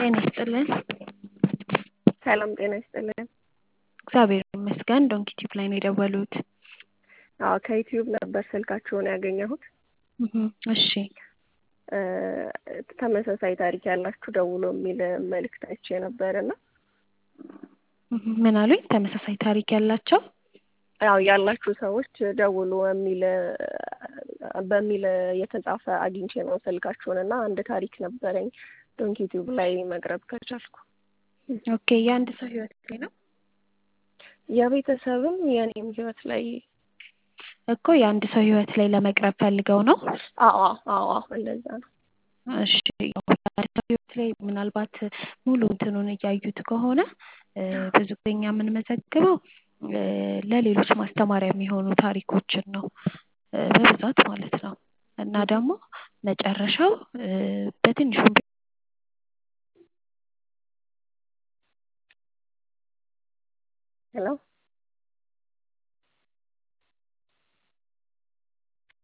ጤና ይስጥልን። ሰላም ጤና ይስጥልን። እግዚአብሔር ይመስገን። ዶንኪ ቲዩብ ላይ ነው የደወሉት። አዎ ከዩቲዩብ ነበር ስልካችሁን ያገኘሁት። እህም፣ እሺ እ ተመሳሳይ ታሪክ ያላችሁ ደውሎ የሚል መልእክት አይቼ ነበር እና እህም፣ ምን አሉኝ? ተመሳሳይ ታሪክ ያላቸው ያው ያላችሁ ሰዎች ደውሉ የሚል በሚል የተጻፈ አግኝቼ ነው ስልካችሁን እና አንድ ታሪክ ነበረኝ ዶንኪ ቲዩብ ላይ መቅረብ ከቻልኩ ኦኬ። የአንድ ሰው ህይወት ላይ ነው የቤተሰብም የእኔም ህይወት ላይ እኮ የአንድ ሰው ህይወት ላይ ለመቅረብ ፈልገው ነው። አዎ አዎ አዎ እንደዛ ነው። እሺ የአንድ ሰው ህይወት ላይ ምናልባት ሙሉ እንትኑን እያዩት ከሆነ እ ብዙ ጊዜ እኛ የምንመዘግበው እ ለሌሎች ማስተማሪያ የሚሆኑ ታሪኮችን ነው እ በብዛት ማለት ነው። እና ደግሞ መጨረሻው እ በትንሹም ሄሎ